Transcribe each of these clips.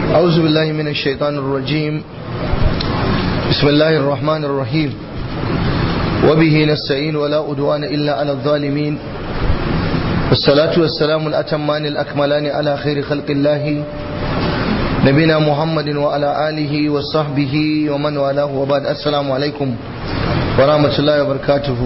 أعوذ بالله من الشيطان الرجيم بسم الله الرحمن الرحيم وبه نستعين ولا أدوان إلا على الظالمين والصلاة والسلام الأتمان الأكملان على خير خلق الله نبينا محمد وعلى آله وصحبه ومن والاه وبعد السلام عليكم ورحمة الله وبركاته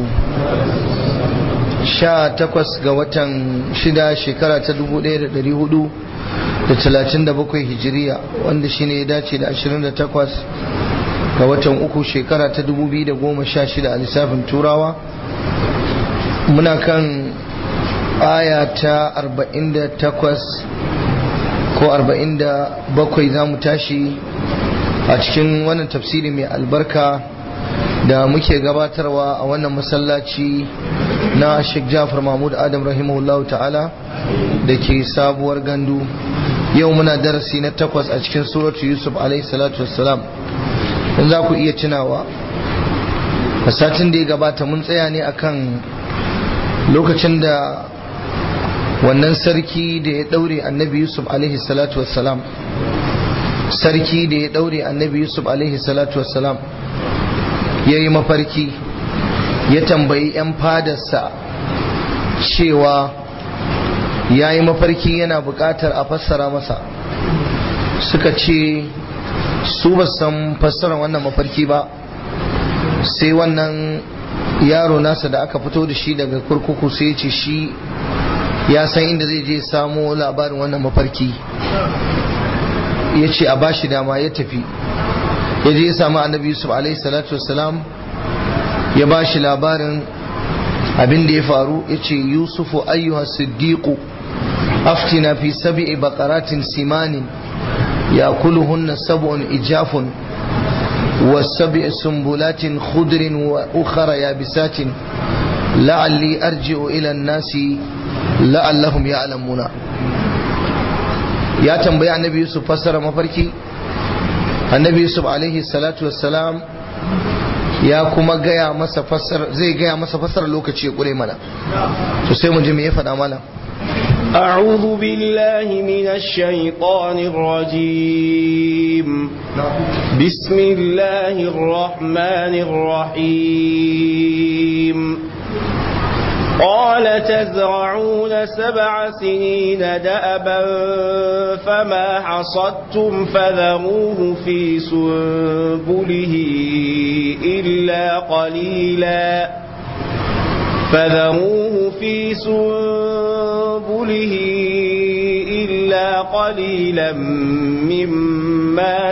sha takwas ga watan shida shekara ta dubu ɗaya da ɗari hudu da talatin da bakwai hijiriya wanda shi ne ya dace da ashirin da takwas ga watan uku shekara ta dubu biyu da goma sha shida a lissafin turawa muna kan aya ta arba'in da takwas ko arba'in da bakwai za mu tashi a cikin wannan tafsiri mai albarka da muke gabatarwa a wannan masallaci na Sheikh Jafar Mahmud Adam rahimahullah ta'ala da ke sabuwar gandu yau muna darasi na takwas a cikin suratu Yusuf alaihi salatu wassalam in za ku iya tunawa a satin da ya gabata mun tsaya ne akan lokacin da wannan sarki da ya daure annabi Yusuf alaihi salatu wassalam sarki da ya daure annabi Yusuf alaihi salatu wassalam ya yi mafarki ya tambayi 'yan fadarsa cewa ya yi mafarki yana buƙatar a fassara masa suka ce su ba san fassara wannan mafarki ba sai wannan yaro nasa da aka fito da shi daga kurkuku sai ce shi ya san inda zai je samo labarin wannan mafarki ya ce a bashi dama ya tafi ya je ya samu annabi yusuf alaihi salatu wasalam ya ba shi labarin abin da ya faru ya ce yusufu ayyuha siddiqu aftina fi sab'i baqaratin simanin yakuluhunna sab'un ijafun wa sab'i sumbulatin khudrin wa ukhra yabisatin la'alli arji'u ila an-nasi la'allahum ya'lamuna ya tambayi annabi yusuf fassara mafarki annabi yusuf alaihi salatu wassalam ya kuma gaya masa fassar zai gaya masa fassar lokaci ya kure mana to sai mu ji me ya faɗa mana أعوذ بالله من الشيطان الرجيم بسم الله الرحمن الرحيم قال تزرعون سبع سنين دأبا فما حصدتم فذروه في سنبله إلا قليلا فذروه في سنبله إلا قليلا مما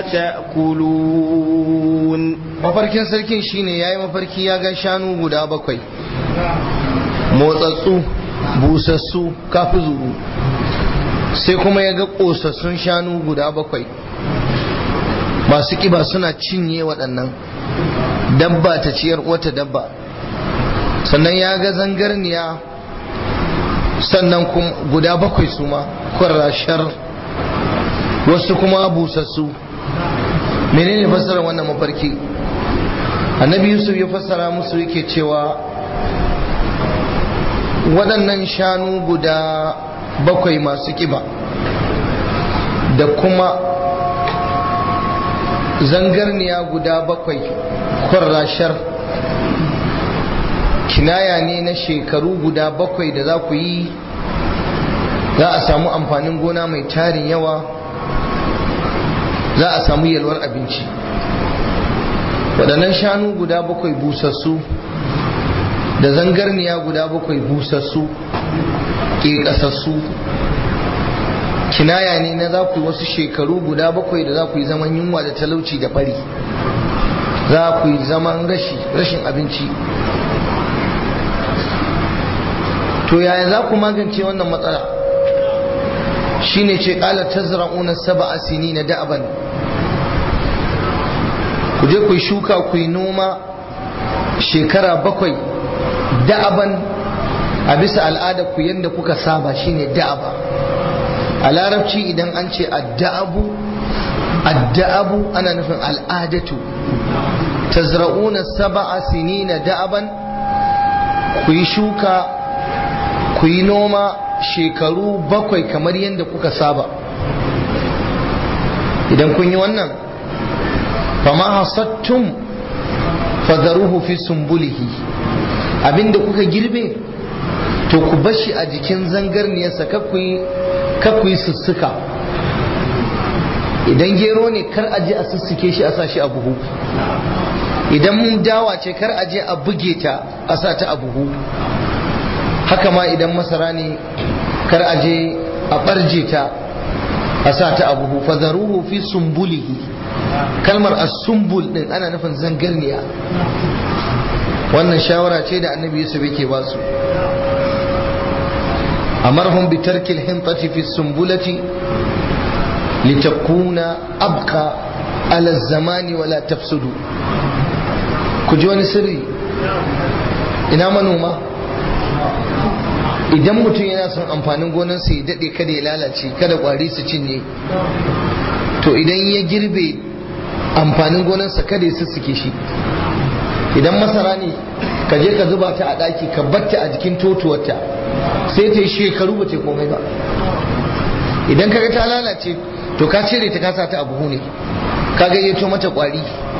تأكلون mafarkin sarkin shine yayi mafarki ya ga shanu guda bakwai motsatsu busassu kafi zuru sai kuma ya ga ƙosassun shanu guda bakwai masu ƙiba suna cinye waɗannan dabba ta ciyar wata dabba sannan ya ga zangarniya sannan guda bakwai su ma kwarashar wasu kuma busassu menene fassara wannan mafarki annabi yusuf ya fassara musu yake cewa waɗannan shanu guda bakwai masu ƙiba da kuma zangarniya guda bakwai kwarrashar kinaya ne na shekaru guda bakwai da za ku yi za a samu amfanin gona mai tarin yawa za a samu yalwar abinci waɗannan shanu guda bakwai busassu da zangarniya guda bakwai busassu ƙeƙasassu kinaya ne na za ku yi wasu shekaru guda bakwai da za ku yi zaman yunwa da talauci da bari za ku yi zaman rashin abinci to yaya za ku magance wannan matsala shine ce ƙala tazra'una sab'a sinina da'aban ku je ku yi shuka ku yi noma shekara bakwai da'aban a bisa al'ada ku yadda kuka saba shine da'aba a larabci idan an ce adda'abu adda'abu ana nufin al'adatu tazra'una sab'a sinina da'aban ku yi shuka ku yi noma shekaru bakwai kamar yadda kuka saba idan kun yi wannan fama hasattum fadaruhu fi sumbulihi abinda kuka girbe to ku bashi a jikin zangarniyarsa kakku yi sussuka idan gero ne kar a je a sussuke shi a sa shi a buhu idan dawa ce kar a je a buge ta a sa ta a buhu haka ma idan masara ne kar a je a barje ta a sa ta a buhu fadaruhu fi sumbulihi kalmar as-sumbul din ana nufin zangarniya wannan shawara ce da annabi yusuf yake ba su amarhum bi tarkil hintati fi sumbulati litakuna abqa ala zamani wala tafsudu ku ji wani sirri ina manoma idan mutum yana son amfanin gonarsa ya daɗe kada ya lalace kada ƙwari su cinye to idan ya girbe amfanin gonarsa kada ya sussuke shi idan masara ne ka je ka zuba ta a ɗaki ka batta a jikin totuwarta sai ta yi shekaru ba ta komai ba idan kaga ta lalace to ka cire ta kasa ta a buhu ne ka gayyato mata ƙwari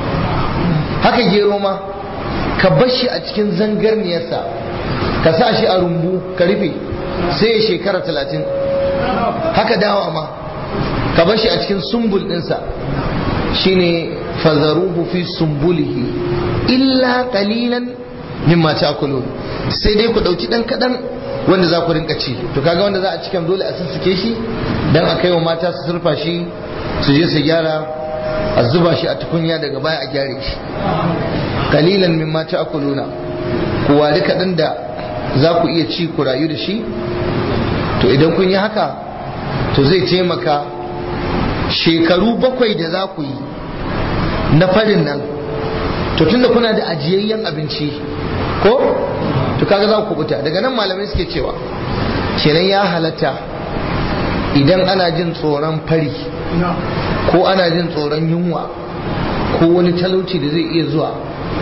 haka gero ma ka bar shi a cikin zangarniyarsa ka sa shi a rumbu ka rufe sai ya shekara talatin haka dawa ma ka bar shi a cikin sumbul ɗinsa shine fazaruhu fi sumbulihi illa qalilan mimma ta'kulun sai dai ku dauki dan kadan wanda za ku rinka ci to kaga wanda za a cikin dole a sussuke shi dan a kai wa mata su surfa shi su je su gyara a zuba shi a tukunya daga baya a gyare shi qalilan mimma ta'kuluna ku wari kadan da za ku iya ci ku rayu da shi to idan kun yi haka to zai taimaka shekaru bakwai da za ku yi na farin nan to tunda kuna da ajiyayyen abinci ko to kaga za ku kubuta daga nan malamai suke cewa kenan ya halatta idan ana jin tsoron fari ko ana jin tsoron yunwa ko wani talauci da zai iya zuwa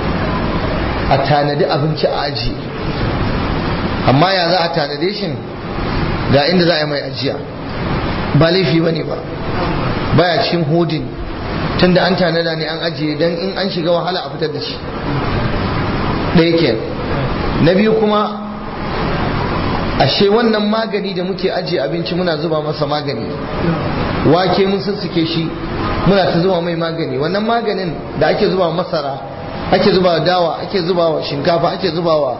a tanadi abinci a aji amma ya za a tanade shi ga inda za a yi mai ajiya ba laifi ba ne ba baya cikin hodin tunda an tanada ne an ajiye don in an shiga wahala a fitar da shi ɗaya ke na biyu kuma ashe wannan magani da muke ajiye abinci muna zuba masa magani wake mun sussuke shi muna ta zuba mai magani wannan maganin da ake zuba masara ake zuba dawa ake zuba wa shinkafa ake zuba wa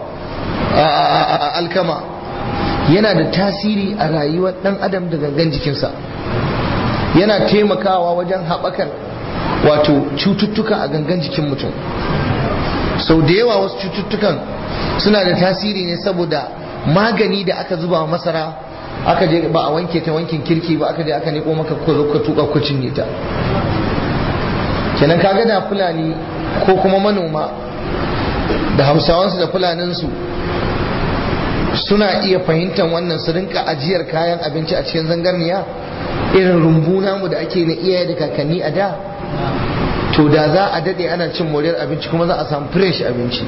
alkama yana da tasiri a rayuwar ɗan adam da gangan jikinsa yana taimakawa wajen haɓakar wato cututtuka a gangan jikin mutum sau da yawa wasu cututtukan suna da tasiri ne saboda magani da aka zuba masara aka je ba a wanke ta wankin kirki ba aka je aka neko maka ko zo ka tuka ko cinye ta kenan kaga da fulani ko kuma manoma da hausawansu da fulaninsu suna iya fahimtar wannan su rinka ajiyar kayan abinci a cikin zangarniya irin rumbu namu da ake na iyaye da kakanni a da to da za a dade ana cin moriyar abinci kuma za a samu fresh abinci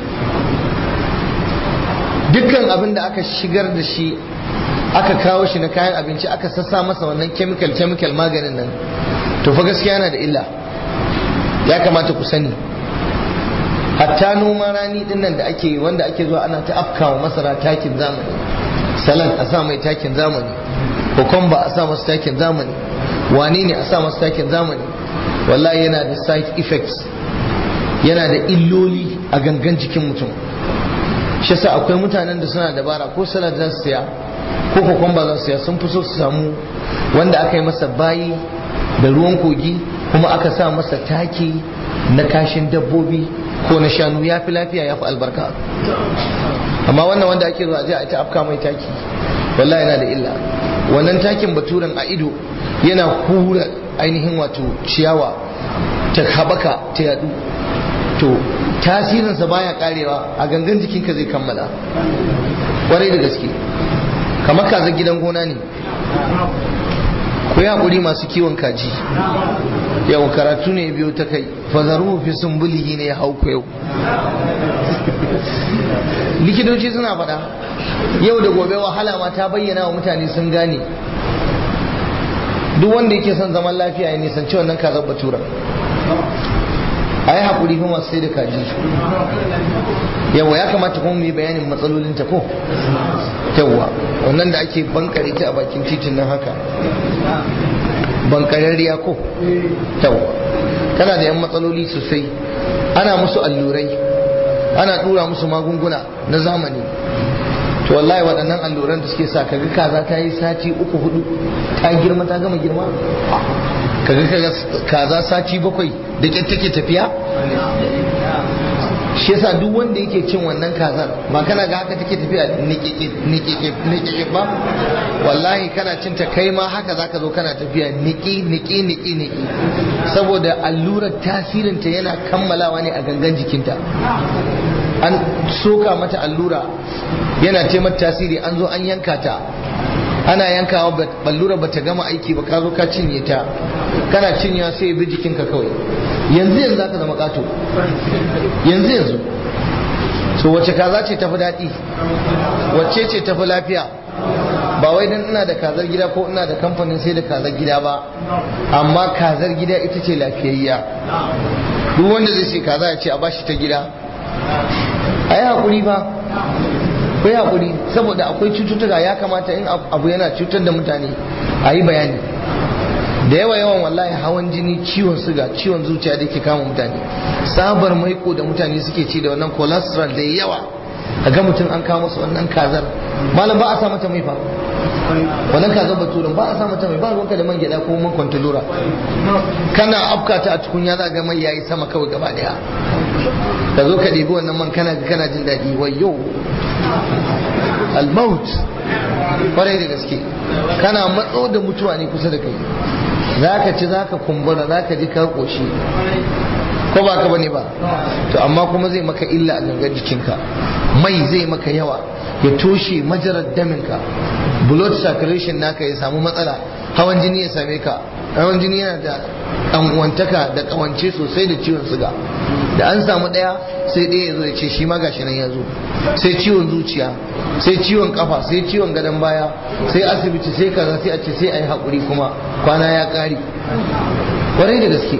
dukkan abin da aka shigar da shi aka kawo shi na kayan abinci aka sassa masa wannan chemical chemical maganin nan to fa gaskiya yana da illa ya kamata ku sani hatta noman rani din nan da ake wanda ake zuwa ana ta afkawa masara takin zamani salad a sa mai takin zamani kokomba a sa masa takin zamani wane ne a sa masa takin zamani wallahi yana da side effects yana da illoli a gangan jikin mutum shi sa akwai mutanen da suna dabara ko salad za su siya ko kokomba za su siya sun fi so su samu wanda aka yi masa bayi da ruwan kogi kuma aka sa masa taki na kashin dabbobi ko na shanu ya fi lafiya ya fi albarka amma wannan wanda ake zuwa je a ta afka mai taki wallahi yana da illa wannan takin baturen a ido yana hura ainihin wato ciyawa ta habaka ta yadu to tasirinsa baya karewa a gangan jikinka zai kammala kwarai da gaske kamar kaza gidan gona ne ku yi haƙuri masu kiwon kaji yau karatu ne biyu ta kai fazaru fi sumbulihi ne ya hau ku yau likitoci suna faɗa yau da gobe wahala ma ta bayyana wa mutane sun gane duk wanda yake son zaman lafiya ya nisanci wannan kazar batura a yi haƙuri kuma sai da kaji yawa ya kamata kuma mu yi bayanin matsalolin ta ko yawa wannan da ake bankare ta a bakin titin nan haka bankararriya ko yawa tana da yan matsaloli sosai ana musu allurai ana dura musu magunguna na zamani to wallahi waɗannan alluran da suke sa kaga kaza ta yi sati uku hudu ta girma ta gama girma kaga kaga kaza sati bakwai da ƙyar take tafiya shi yasa duk wanda yake cin wannan kazar ba kana ga haka take tafiya nikike ba wallahi kana cin ta kai ma haka zaka zo kana tafiya niki niki niki niki saboda allurar tasirinta yana kammalawa ne a gangan jikinta an soka mata allura yana taimata tasiri an zo an yanka ta ana yankawa allura bata gama aiki ba ka zo ka cinye ta kana cinyewa sai ya bi jikinka kawai yanzu yanzu zaka zama kato yanzu yanzu so wace kaza ce tafi daɗi wacce ce tafi lafiya ba wai dan ina da kazar gida ko ina da kamfanin sai da kazar gida ba amma kazar gida ita ce lafiyayya duk wanda zai ce kaza ya ce a bashi ta gida a yi haƙuri ba ku yi haƙuri saboda akwai cututtuka ya kamata in abu yana cutar da mutane a yi bayani da yawa yawan wallahi hawan jini ciwon suga ciwon zuciya da ke kama mutane sabar maiko da mutane suke ci da wannan cholesterol da yawa a ga mutum an kama su wannan kazar malam ba a sa mata mai fa wannan kazar baturin ba a sa mata mai ba ruwanka da man gyada ko man kwantalura kana afkata a tukunya za ga mai yayi sama kawai gaba daya ka zo ka ɗebi wannan man kana kana jin daɗi wayo almaut kwarai da gaske kana matso da mutuwa ne kusa da kai za ka ci za ka kumbura za ka ji ka ƙoshi ko ba ka bane ba to amma kuma zai maka illa a gangan jikinka mai zai maka yawa ya toshe majarar daminka blood circulation naka ya samu matsala hawan jini ya same ka hawan jini yana da ɗan'uwantaka da ƙawance sosai da ciwon suga da an samu ɗaya sai ɗaya ya zo ya ce shi ma gashi nan ya zo sai ciwon zuciya sai ciwon kafa sai ciwon gadon baya sai asibiti sai kaza sai a ce sai a yi haƙuri kuma kwana ya ƙari ƙwarai da gaske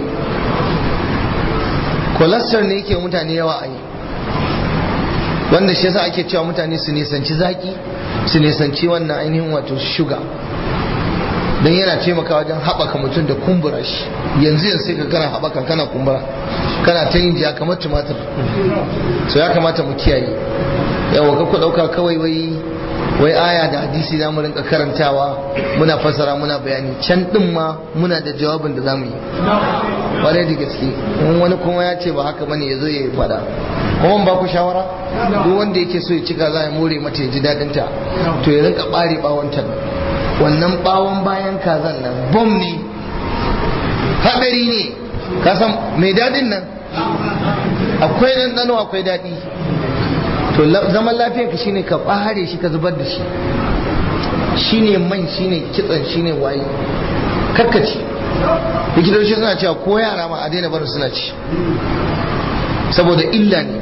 cholesterol ne yake mutane yawa a yi wanda shi yasa ake cewa mutane su nisanci zaki su nisanci wannan ainihin wato shuga don yana taimakawa wajen haɓaka mutum da kumbura shi yanzu yanzu sai ka kana haɓaka kana kumbura kana ta yin jiya kamar tumatir so ya kamata mu kiyaye yawa ka ku ɗauka kawai wai wai aya da hadisi za mu rinka karantawa muna fassara muna bayani can ɗin ma muna da jawabin da za mu yi ƙwarai da gaske in wani kuma ya ce ba haka bane ya zo ya faɗa kuma ba ku shawara duk wanda yake so ya cika za ya more mata ya ji daɗin ta to ya rinka ɓare ɓawon ta wannan ɓawon bayan kazan nan bom ne haɗari ne ka san mai daɗin nan akwai ɗanɗano akwai daɗi to zaman lafiyar ka shine ka ɓare shi ka zubar da shi shine man shine kitsan shine waye karkaci likitoci suna cewa ko yara ma a daina barin suna ci saboda illa ne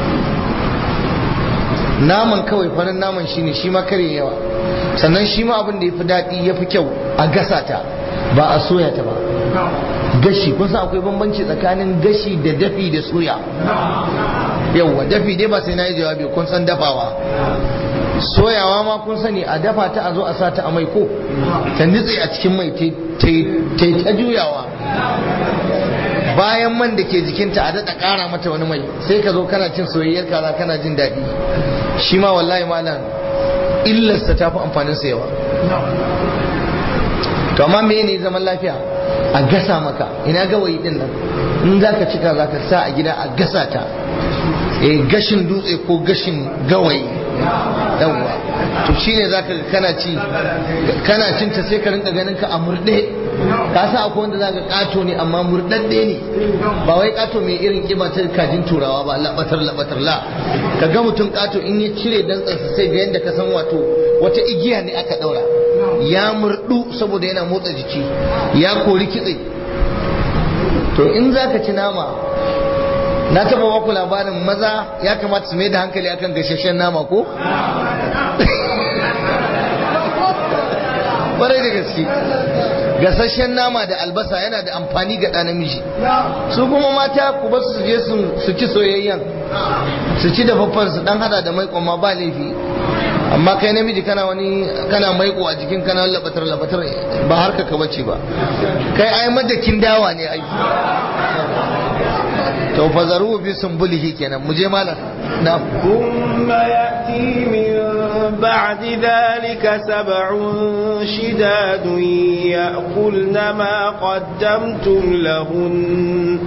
naman kawai farin naman shine shi ma kare yawa sannan shi ma abin da ya fi daɗi ya fi kyau a gasa ta ba a soya ta ba gashi kun san akwai bambanci tsakanin gashi da dafi da soya yauwa dafi dai ba sai na yi jawabi kun san dafawa soyawa ma kun sani a dafa ta a zo a sa ta a mai ko ta nitse a cikin mai ta ta juyawa bayan man da ke jikinta a daɗa ƙara mata wani mai sai ka zo kana cin soyayyar kaza kana jin daɗi shi ma wallahi malam illarsa ta fi amfaninsa yawa to amma me ne zaman lafiya a gasa maka ina gawayi din nan in za ka cika za ka sa a gida a gasa ta e gashin dutse ko gashin gawayi yawwa to shine za ka kana ci kana cin ta sai ka rinka ganin ka a murɗe ka sa akwai wanda za ka kato ne amma murɗaɗɗe ne ba wai kato mai irin kiba ta kajin turawa ba labatar labatar la ka ga mutum kato in ya cire dantsansa sai ga yadda ka san wato wata igiya ne aka ɗaura ya murdu saboda yana motsa jiki ya kori kitse to in za ka ci nama na taba baku labarin maza ya kamata su mai da hankali akan gashashen nama ko? barai da gaske gasasshen nama da albasa yana da amfani ga ɗa namiji su kuma mata ku ba su je su ci soyayyen su ci dafaffen su dan hada da maikon ma ba laifi amma kai namiji kana wani kana maiko a jikin kana labatar labatar ba harka ka bace ba kai ai madakin dawa ne ai to fazaru bi sumbulihi kenan mu je malam na ثم يأتي من بعد ذلك سبع شداد يأكلن ما قدمتم لهن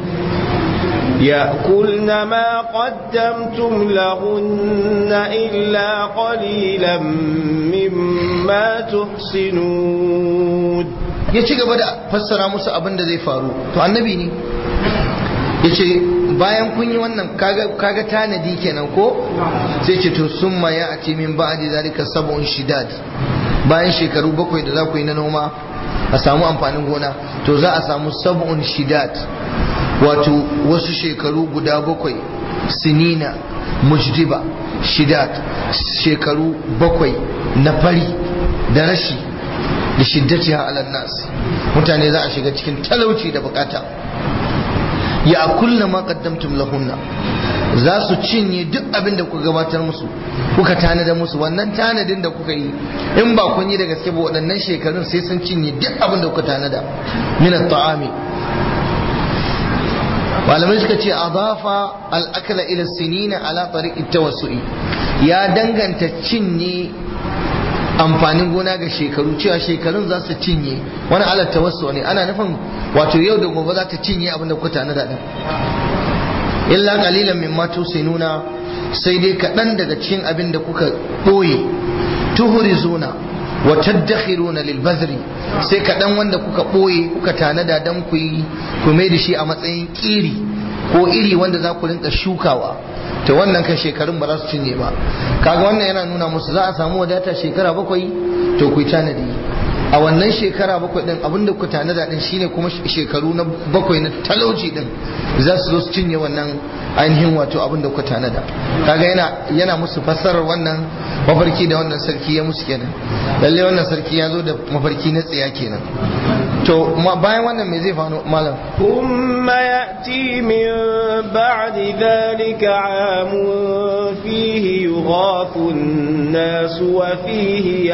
يأكلن ما قدمتم لهن إلا قليلا مما تحصنون ya ci gaba da fassara musu abin da zai faru to annabi ne ya ce bayan kun yi wannan kaga tanadi kenan ko sai ce to summa ya ati min ba'di zalika sab'un shidad bayan shekaru bakwai da za ku yi na noma a samu amfanin gona to za a samu sab'un shidad wato wasu shekaru guda bakwai sinina mujdiba shidad shekaru bakwai na fari da rashi da shiddati ala nas mutane za a shiga cikin talauci da bukata ya kulla ma qaddamtum lahunna za su cinye duk abin da kuka gabatar musu kuka tanada musu wannan tanadin da kuka yi in ba kun yi da gaske ba waɗannan shekarun sai sun cinye duk abin da kuka tanada min at-ta'ami malamai suka ce adafa al-akla ila sinina ala tariq tawassu'i ya danganta cinye amfanin gona ga shekaru cewa shekarun za su cinye wani ala tawassu ne ana nufin wato yau da gobe za ta cinye abin da kuka tanada din illa qalilan mimma tusinuna sai dai kaɗan daga cikin abin da kuka ɓoye tuhurizuna wa tadakhiruna lil bazri sai kaɗan wanda kuka ɓoye kuka tanada dan ku yi ku mai da shi a matsayin ƙiri ko iri wanda za ku rinka shukawa ta wannan kan shekarun ba za su cinye ba kaga wannan yana nuna musu za a samu wadata shekara bakwai to ku yi tanadi a wannan shekara bakwai din abinda ku tanada din shine kuma shekaru na bakwai na talauci din za su zo su cinye wannan ainihin wato abinda ku tanada kaga yana yana musu fassarar wannan mafarki da wannan sarki ya musu kenan lalle wannan sarki ya zo da mafarki na tsiya kenan to bayan wannan me zai faru malam ثم يأتي من بعد ذلك عام فيه يغاث الناس وفيه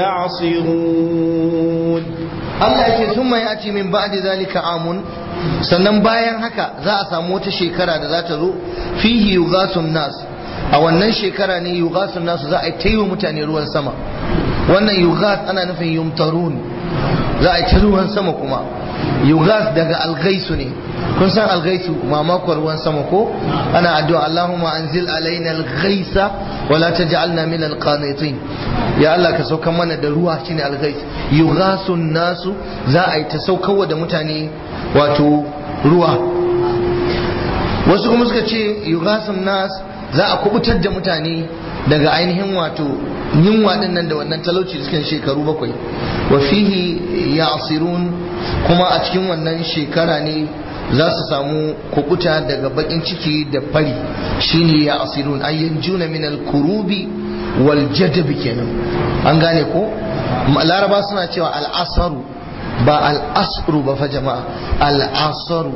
يعصرون Allah yake sun mai ati min ba'di zalika amun sannan bayan haka za a samu wata shekara da za ta zo fihi yughasun nas a wannan shekara ne yughasun nas za a yi mutane ruwan sama wannan yughas ana nufin yumtarun za a yi ruwan sama kuma yughas daga alghaisu ne kun san alghaisu mamakon ruwan sama ko ana addu'a Allahumma anzil alaina alghaisa wala taj'alna min alqanitin ya Allah ka sauka mana da ruwa shine alghais yughasun nasu za a yi ta saukarwa da mutane wato ruwa wasu kuma suka ce yughasun nas za a kubutar da mutane daga ainihin wato yunwa din nan da wannan talauci cikin shekaru bakwai wa fihi ya'sirun kuma a cikin wannan shekara ne za su samu kukuta daga bakin ciki da fari shine ya'sirun ayyan juna min al-kurubi wal jadab kenan an gane ko laraba suna cewa al-asaru ba al-asru ba fa jama'a al-asaru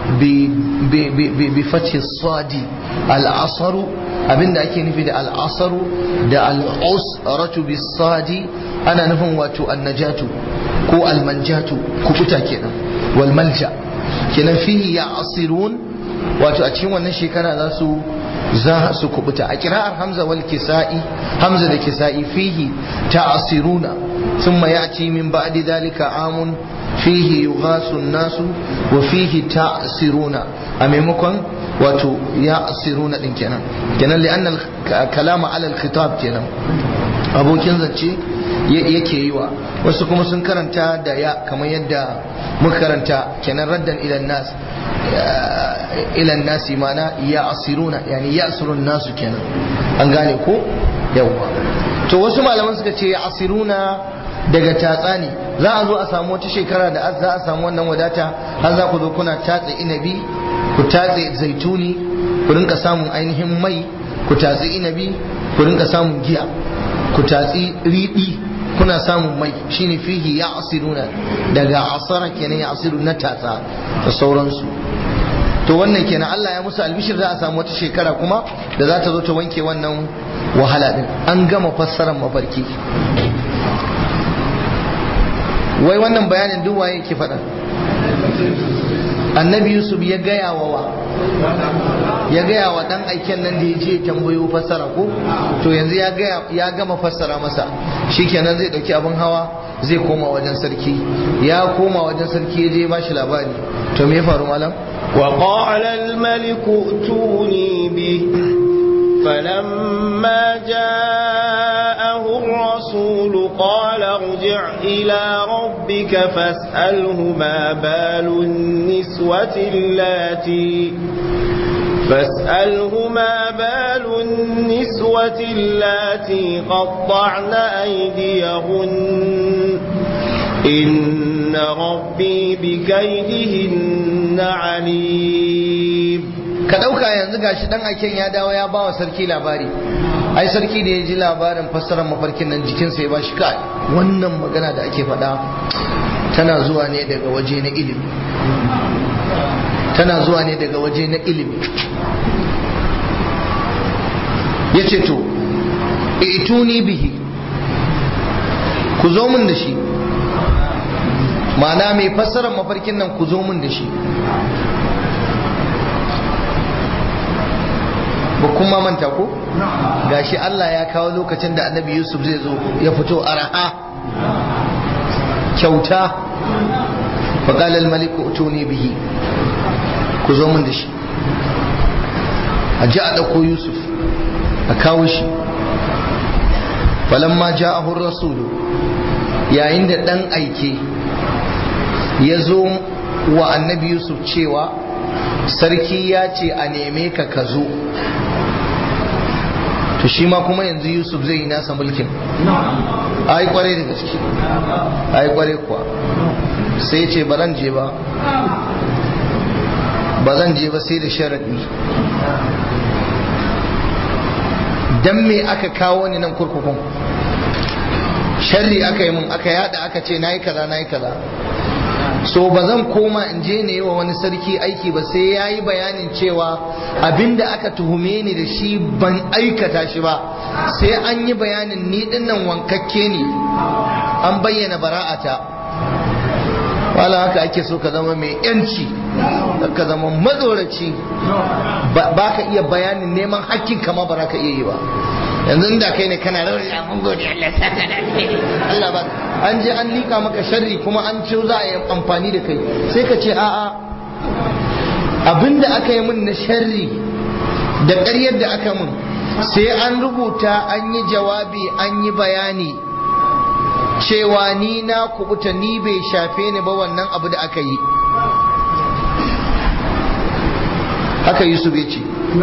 bi fathi sadi al-asaru abinda ake nufi da al'asaru da al'usratu bisadi ana nufin wato annajatu ko almanjatu kubuta kenan wal malja kenan fihi ya asirun wato a cikin wannan shekara za su za su kubuta a kira'ar hamza wal kisa'i hamza da kisa'i fihi ta'asiruna thumma ya'ti min ba'di dhalika amun fihi yughasu an-nasu wa fihi ta'siruna a maimakon wato ya asiruna din kenan kenan li'anna kalama ala al-khitab kenan abokin zance yake yi wa wasu kuma sun karanta da ya kamar yadda muka karanta kenan raddan ila nas ila nasi mana ya asiruna yani ya asirun nasu kenan an gane ko yawwa to wasu malaman suka ce ya asiruna daga tatsa ne za a zo a samu wata shekara da za a samu wannan wadata har za ku zo kuna tatsa inabi ku tatse zaituni ku rinka samun ainihin mai ku tatsi inabi ku rinka samun giya ku tatsi riɗi kuna samun mai shine fihi ya asiruna daga asara kenan ya asiru na tatsa da sauransu to wannan kenan Allah ya musu albishir za a samu wata shekara kuma da za ta zo ta wanke wannan wahala din an gama fassarar mafarki wai wannan bayanin duk waye ke faɗa annabi yusuf ya gaya wa wa ya gaya wa dan aiken nan da ya je tambayo fassara ko to yanzu ya gaya ya gama fassara masa shikenan zai dauki abin hawa zai koma wajen sarki ya koma wajen sarki ya je ba shi labari to me ya faru malam وقال الملك ائتوني به فلما جاءه الرسول قال ارجع إلى ربك فاسأله ما بال النسوة اللاتي فاسأله ما بال النسوة اللاتي قطعن أيديهن إن ربي بكيدهن عليم ka ɗauka yanzu gashi dan aiken ya dawo ya bawa sarki labari ai sarki da ya ji labarin fassarar mafarkin nan jikinsa ya ba shi kai wannan magana da ake faɗa tana zuwa ne daga waje na ilimi tana zuwa ne daga waje na ilimi ya ce to ituni bihi ku zo min da shi ma'ana mai fassarar mafarkin nan ku zo min da shi ba kuma manta ko gashi Allah ya kawo lokacin da annabi Yusuf zai zo ya fito araha kyauta faƙal al-malik utuni bihi ku zo min da shi a ji a ɗauko Yusuf a kawo shi falamma ja'ahu rasulu yayin da ɗan aike ya zo wa annabi Yusuf cewa sarki ya ce a neme ka ka zo to shi ma kuma yanzu yusuf zai yi nasa mulkin ai kwarai da gaske ai kwarai kuwa sai ce ba zan je ba ba zan je ba sai da sharaɗi dan me aka kawo ni nan kurkukun sharri aka yi mun aka yada aka ce nayi kaza nayi kaza so ba zan koma in je ne wa wani sarki aiki ba sai ya yi bayanin cewa abinda aka tuhume ni da shi ban aikata shi ba sai an yi bayanin ni dinnan wankakke ne an bayyana bara'ata wala haka ake so ka zama mai yanci ka zama matsoraci ba ka iya bayanin neman hakkin kama ba ka iya yi ba yanzu da kai ne kana rawar da mun gode Allah saka da Allah ba an je an lika maka sharri kuma an ce za a yi amfani da kai sai ka ce a'a abinda aka yi min na sharri da ƙaryar da aka min sai an rubuta an yi jawabi an yi bayani cewa ni na kubuta ni bai shafe ni ba wannan abu da aka yi haka yusuf ya ce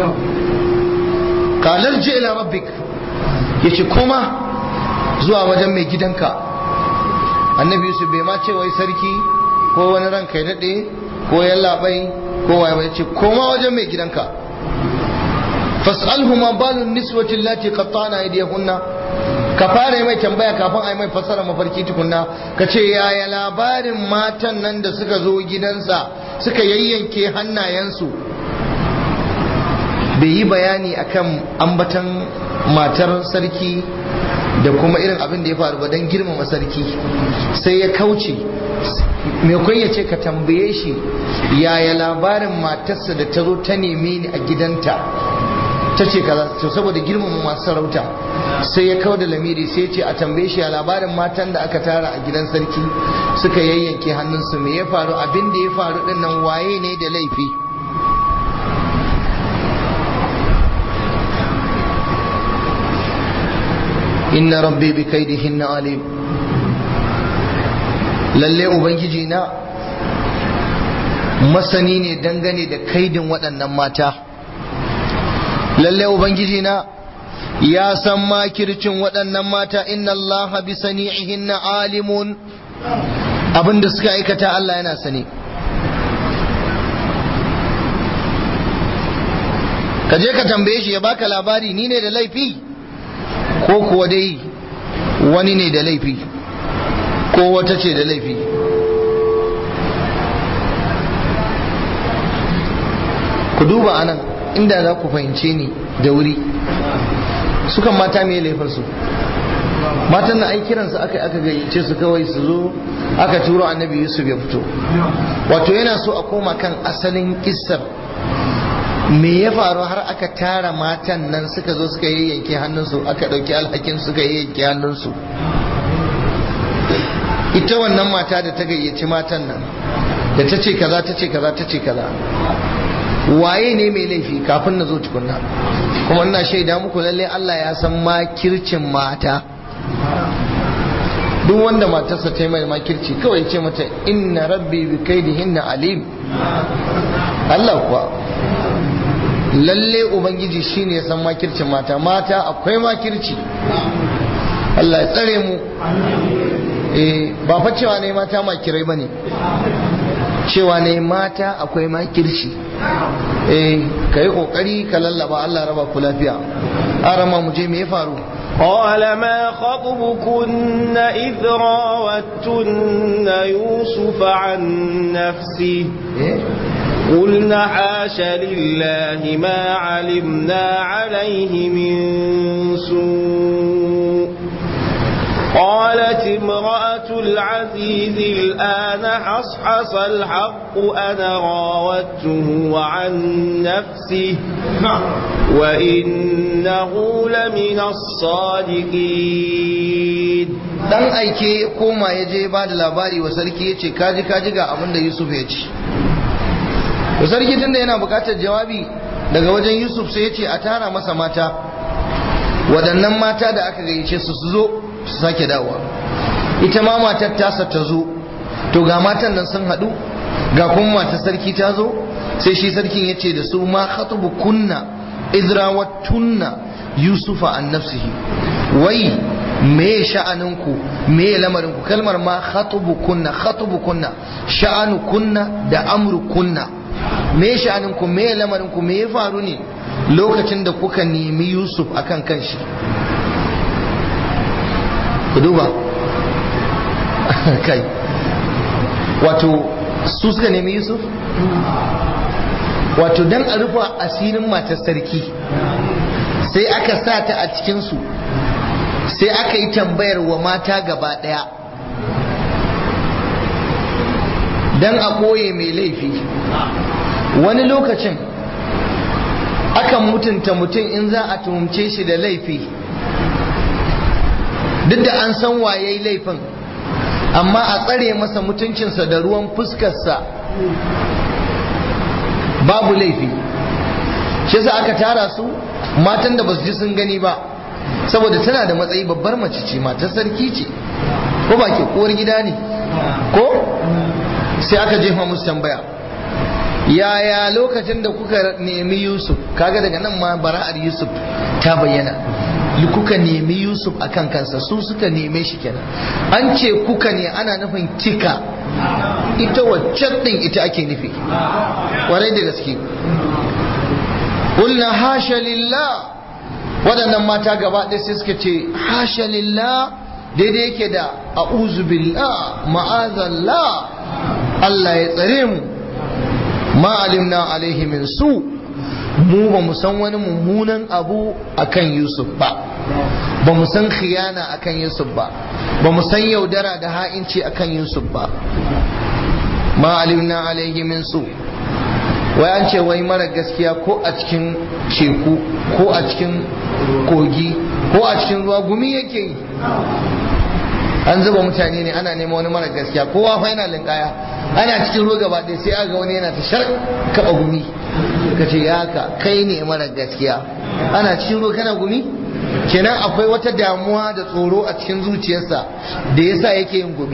kalar ji ila rabbik ya ce koma zuwa wajen mai gidanka annabi yusuf bai ma ce wai sarki ko wani ranka ya daɗe ko yallaɓai ko waye ba ya ce koma wajen mai gidanka fas'alhu ma balun niswati allati qattana aydiyahunna ka fara mai tambaya kafin a yi mai fassara mafarki tukunna ka ce yaya labarin matan nan da suka zo gidansa suka yayyanke hannayensu bai yi bayani akan ambatan matar sarki da kuma irin abin da ya faru ba don girmama sarki sai ya kauce mai ya ce ka tambaye shi yaya labarin matarsa da ta zo ta neme ni a gidanta ta ce kaza to saboda girmama masu sarauta sai ya kawo da lamiri sai ce a tambaye shi a labarin matan da aka tara a gidan sarki suka yayyanke hannunsu me ya faru abin da ya faru din nan waye ne da laifi inna rabbi bi kaidihinna alim lalle ubangiji na masani ne dangane da kaidin waɗannan mata lalle ubangiji na ya san makircin waɗannan mata inna allaha bi sani'ihinna alimun abinda suka aikata Allah yana sani ka je ka tambaye shi ya baka labari ni ne da laifi ko kuwa dai wani ne da laifi ko wata ce da laifi ku duba anan inda za ku fahimce ni da wuri sukan mata mai laifinsu matan na ai kiransu aka aka gayyace su kawai su zo aka turo annabi yusuf ya fito wato yana so a koma kan asalin kissar me ya faru har aka tara matan nan suka zo suka yayyanke hannunsu aka ɗauki alhakin suka yayyanke hannunsu ita wannan mata da ta gayyaci matan nan da ta ce kaza ta ce kaza ta ce kaza waye ne mai laifi kafin na zo tukunna kuma ina shaida muku lalle Allah ya san makircin mata duk wanda matarsa ta yi mai makirci kawai ce mata inna rabbi bi kaidihinna alim Allah kuwa lalle ubangiji shine ya san makircin mata mata akwai makirci Allah ya tsare mu eh ba fa cewa ne mata makirai bane cewa ne mata akwai makirci eh kai kokari ka lallaba Allah raba ku lafiya arama mu je me ya faru قال ما خطبكن إذ راوتن يوسف عن نفسه قلنا حاش لله ما علمنا عليه من سوء قالت امرأة العزيز الآن حصحص الحق أنا راودته عن نفسه وإنه لمن الصادقين dan aike koma ya je ba da labari wa sarki ya ce kaji kaji ga abin da Yusuf ya ce da sarki tunda yana bukatar jawabi daga wajen Yusuf sai ya ce a tara masa mata waɗannan mata da aka gayyace su su zo su sake dawowa ita ma matar tasa ta zo to ga matan nan sun haɗu ga kuma matar sarki ta zo sai shi sarkin ya ce da su ma khatubu kunna izrawattunna yusufa an nafsihi wai me sha'aninku me lamarinku kalmar ma khatubu kunna khatubu kunna sha'anu kunna da amru kunna me sha'aninku me lamarinku me ya faru ne lokacin da kuka nemi yusuf akan kanshi ku duba kai wato su suka nemi yusuf wato dan a rufa asirin matar sarki sai aka sa ta a cikinsu sai aka yi tambayar wa mata gaba ɗaya dan a ɓoye mai laifi wani lokacin akan mutunta mutum in za a tuhumce shi da laifi duk da an san waye laifin amma a tsare masa mutuncinsa da ruwan fuskarsa babu laifi shi yasa aka tara su matan da basu ji sun gani ba saboda tana da matsayi babbar mace ce matar sarki ce ko ba ke kowar gida ne ko sai aka jefa musu tambaya yaya lokacin da kuka nemi yusuf kaga daga nan ma bara'ar yusuf ta bayyana kuka nemi yusuf a kan kansa su suka neme shi kenan an ce kuka ne ana nufin kika ita waccan din ita ake nufi kwarai da gaske kulna hasha lillah waɗannan mata gaba ɗaya sai suka ce hasha lillah daidai yake da a'udhu billah ma'azallah Allah ya tsare mu ma alimna alaihi min su mu ba mu san wani mummunan abu akan Yusuf ba ba mu san khiyana akan Yusuf ba ba mu san yaudara da ha'inci akan Yusuf ba ma alimna alaihi min su wai an ce wai mara gaskiya ko a cikin teku ko a cikin kogi ko a cikin ruwa gumi yake yi an zuba mutane ne ana neman wani mara gaskiya kowa fa yana linkaya ana cikin ruwa gaba ɗaya sai aga wani yana ta shar kaba gumi ka ce ya ka kai ne mara gaskiya ana cikin ruwa kana gumi kenan akwai wata damuwa da tsoro a cikin zuciyarsa da yasa yake yin gumi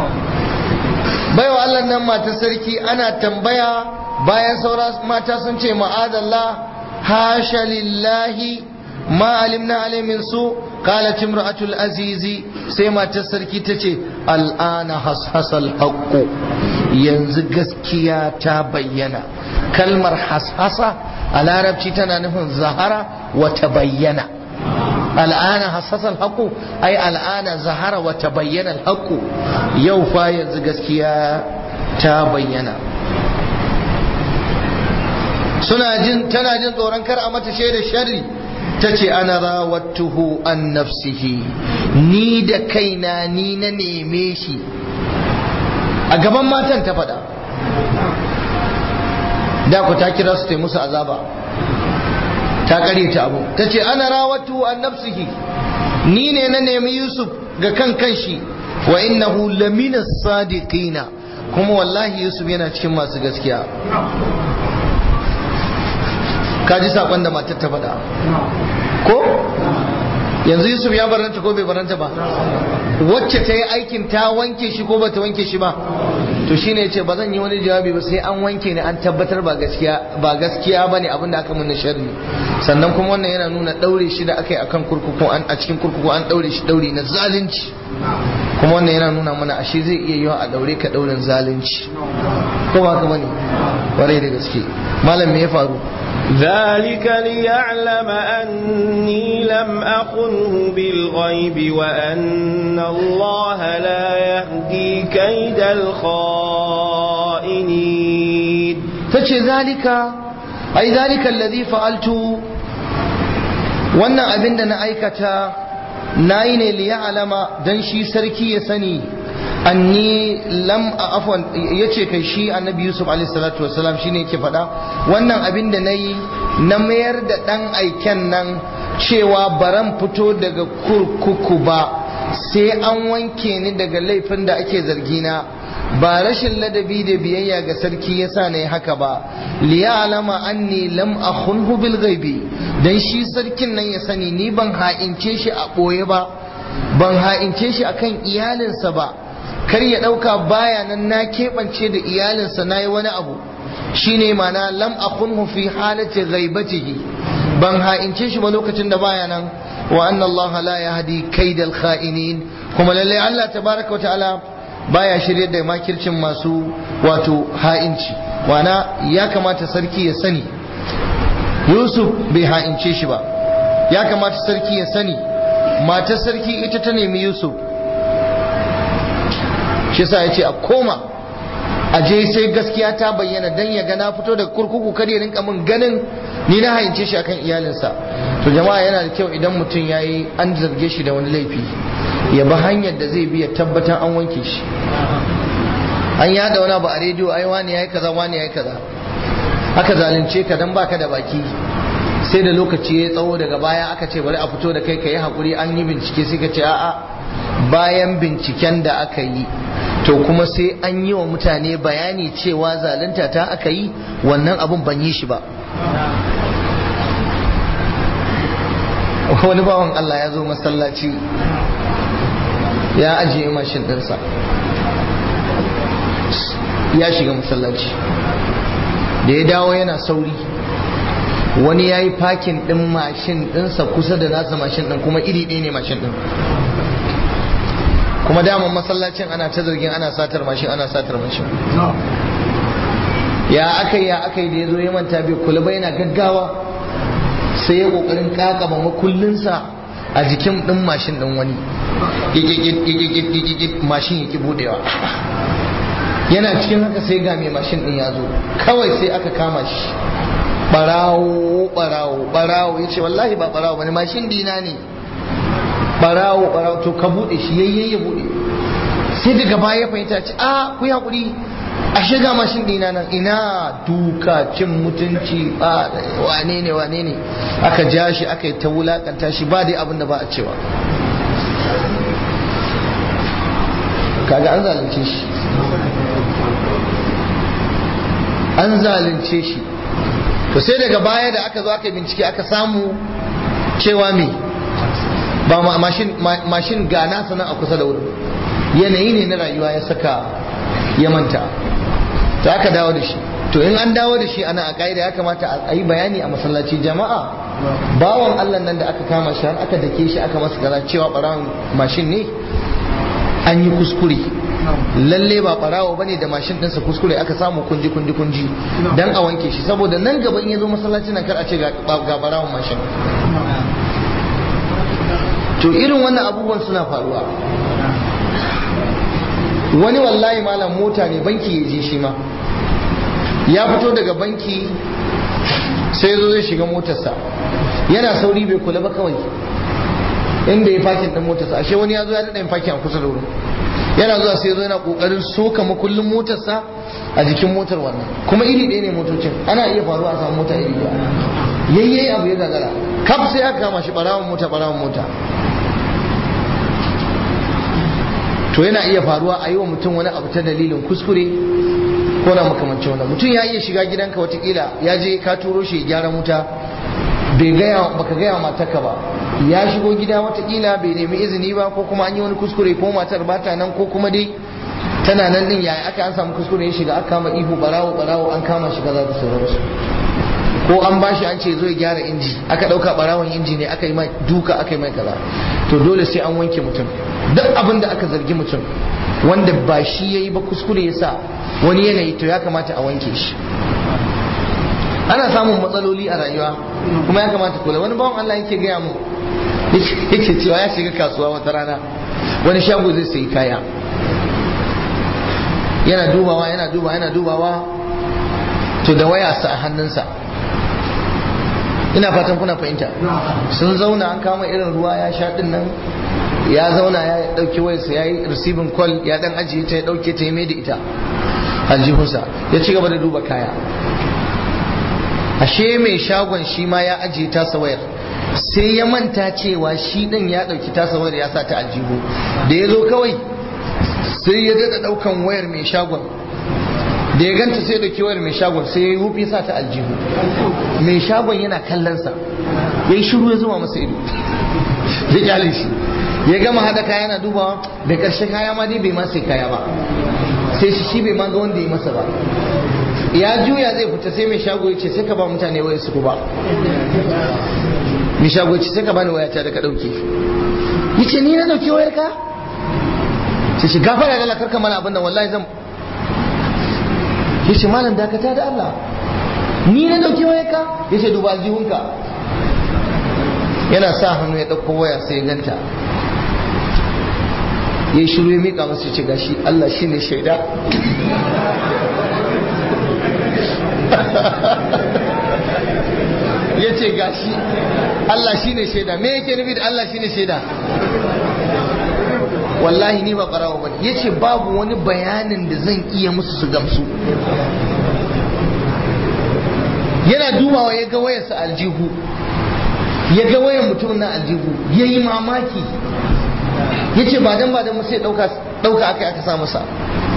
baiwa Allah nan mata sarki ana tambaya bayan saura mata sun ce ma'adallah hasha lillahi ma alimna alai min su qalat imra'atul azizi sai matar sarki ta ce al'ana hashasal haqqu yanzu gaskiya ta bayyana kalmar hashasa a larabci tana nufin zahara wa bayyana al'ana hassasal haqqu ai al'ana zahara wa tabayyana al-haqqu yau fa yanzu gaskiya ta bayyana suna jin tana jin tsoron kar a mata shaidar sharri ta ce ana rawattuhu an nafsihi ni da kaina ni na neme shi a gaban matan ta faɗa da ku ta kira su ta musu azaba ta kare ta abu ta ce ana rawattuhu an nafsihi ni ne na nemi yusuf ga kan kanshi wa innahu lamina sadiqina kuma wallahi yusuf yana cikin masu gaskiya ka ji saƙon da matar ta faɗa ko yanzu yusuf ya baranta ko bai baranta ba wacce ta yi aikin ta wanke shi ko ba ta wanke shi ba to shine ya ce ba zan yi wani jawabi ba sai an wanke ni an tabbatar ba gaskiya ba gaskiya ba ne abin da aka mun sharri sannan kuma wannan yana nuna ɗaure shi da aka yi akan kurkuku a cikin kurkuku an ɗaure shi ɗaure na zalunci kuma wannan yana nuna mana ashe zai iya yiwa a ɗaure ka ɗaurin zalunci ko ba haka bane warai da gaske malam me ya faru ذلك ليعلم أني لم أخنه بالغيب وأن الله لا يهدي كيد الخائنين tace zalika ai zalika alladhi fa'altu wannan abin da na aikata nayi ne li ya'lama dan shi sarki ya sani anni lam afwan yace kai shi annabi yusuf alaihi salatu wassalam shine yake faɗa wannan abin da nayi na mayar da dan aiken nan cewa baran fito daga kurkuku ba sai an wanke ni daga laifin da ake zargina ba rashin ladabi da biyayya ga sarki yasa ne haka ba liya'lama anni lam akhunhu bil ghaibi dan shi sarkin nan ya sani ni ban ha'ince shi a boye ba ban ha'ince shi akan iyalinsa ba kar ya ɗauka baya nan na keɓance da iyalinsa na yi wani abu shine mana lam akhunhu fi halati ghaibatihi ban ha'ince shi ba lokacin da baya nan wa anna Allah la yahdi kaidal kha'inin kuma lalle Allah tabaraka wa ta'ala baya shiryar da makircin masu wato ha'inci wana ya kamata sarki ya sani Yusuf bai ha'ince shi ba ya kamata sarki ya sani matar sarki ita ta nemi Yusuf shi yasa ya ce a koma a je sai gaskiya ta bayyana dan ya ga na fito daga kurkuku kada ya rinka min ganin ni na hayince shi akan iyalinsa to jama'a yana da kyau idan mutum yayi an zarge shi da wani laifi ya bi hanyar da zai bi ya tabbatar an wanke shi an yada wani abu a rediyo ai wani yayi kaza wani yayi kaza aka zalunce ka dan baka da baki sai da lokaci ya tsawo daga baya aka ce bari a fito da kai ka yi hakuri an yi bincike sai ka ce a'a bayan binciken da aka yi to kuma sai an yi wa mutane bayani cewa zalunta ta aka yi wannan abun ban yi shi ba wani bawan Allah ya zo masallaci ya ajiye mashin ɗinsa ya shiga masallaci da ya dawo yana sauri wani ya yi fakin ɗin mashin ɗinsa kusa da nasa mashin ɗin kuma iri ɗaya ne mashin ɗin kuma daman masallacin ana ta zargin ana satar mashin ana satar mashin ya aka ya aka yi da ya zo ya manta bai kula ba yana gaggawa sai ya kokarin kakaba makullinsa a jikin ɗin mashin ɗin wani mashin ya ki budewa yana cikin haka sai ga mai mashin ɗin ya zo kawai sai aka kama shi barawo barawo barawo ya ce wallahi ba barawo bane mashin dina ne barawo barawo to ka bude shi yayye ya bude sai daga baya ya fahimta ce a ku ya kuri a shiga mashin dina nan ina duka cin mutunci ba wane ne wane ne aka ja shi aka yi ta wulakanta shi ba dai abin da ba a cewa kaga an zalunce shi an zalunce shi to sai daga baya da aka zo aka bincike aka samu cewa me ba mashin ga nasa nan a kusa da wurin yanayi ne na rayuwa ya saka ya manta to aka dawo da shi to in an dawo da shi ana a ƙa'ida ya kamata a yi bayani a masallaci jama'a bawan allah nan da aka kama shi har aka dake shi aka masa gaza cewa ɓarawan mashin ne an yi kuskure lalle ba ɓarawo bane da mashin ɗinsa kuskure aka samu kunji kunji kunji dan a wanke shi saboda nan gaba in ya zo masallacin nan kar a ce ga ɓarawon mashin to irin wannan abubuwan suna faruwa wani wallahi malam mota ne banki ya je shi ma ya fito daga banki sai zo zai shiga motarsa yana sauri bai kula ba kawai inda ya fakin din motarsa ashe wani ya zo ya daɗa yin fakin a kusa da wurin yana zuwa sai zo yana kokarin soka makullin motarsa a jikin motar wannan kuma iri ɗaya ne motocin ana iya faruwa a samu mota iri ɗaya yayyayi abu ya gagara kaf sai aka kama shi ɓarawan mota ɓarawan mota to yana iya faruwa a yi wa mutum wani abu ta dalilin kuskure ko na makamancin wannan mutum ya iya shiga gidanka watakila ya je ka turo shi gyara wuta bai gaya baka gaya matarka ba ya shigo gida watakila bai nemi izini ba ko kuma an yi wani kuskure ko matar ba ta nan ko kuma dai tana nan din yaya aka an samu kuskure ya shiga aka kama ihu barawo barawo an kama shi kaza da sauransu ko an bashi an ce zo ya gyara inji aka dauka barawon inji ne aka yi mai duka aka yi mai kaza to dole sai an wanke mutum duk abin da aka zargi mutum wanda ba shi yayi ba kuskure ya sa wani yanayi to ya kamata a wanke shi ana samun matsaloli a rayuwa kuma ya kamata kula wani bawan Allah yake gaya mu yake cewa ya shiga kasuwa wata rana wani shago zai sayi kaya yana dubawa yana dubawa yana dubawa to da waya sa a hannunsa ina fatan kuna fahimta sun zauna an kama irin ruwa ya sha din nan ya zauna ya dauki wayarsa ya yi receiving call ya dan ajiye ta ya dauke ta ya mai da ita aljihunsa ya ci gaba da duba kaya ashe mai shagon shi ma ya ajiye tasa wayar sai ya manta cewa shi din ya dauki tasa wayar ya sa ta aljihu da ya zo kawai sai ya dada daukan wayar mai shagon da ya ganta sai da wayar mai shagon sai ya yi hufi sa ta aljihu mai shagon yana kallonsa ya yi shiru ya zuma masa ido ya kyale shi ya gama hada kaya yana dubawa da karshe kaya ma dai bai ma sai kaya ba sai shi shi bai ma ga wanda ya masa ba ya juya zai fita sai mai shago ya ce sai ka ba mutane waya su ba mai shago ya ce sai ka bani waya ta da ka dauke ya ce ni na dauke wayar ka sai shi gafara da lakar ka mana abin da wallahi zan ya ce malam dakata da Allah ni na dauke wayar ka ya ce duba aljihunka yana sa hannu ya dauko waya sai ya ganta ya yi shiru ya miƙa masu ce gashi Allah shi ne shaida ya ce gashi Allah shi ne shaida me yake nufi da Allah shi ne shaida wallahi ni ba ɓarawa ba ya ce babu wani bayanin da zan iya musu su gamsu yana dubawa ya ga wayarsa aljihu ya ga wayan mutum na aljihu ya yi mamaki ya ce ba dan ba dan sai ɗauka aka aka sa masa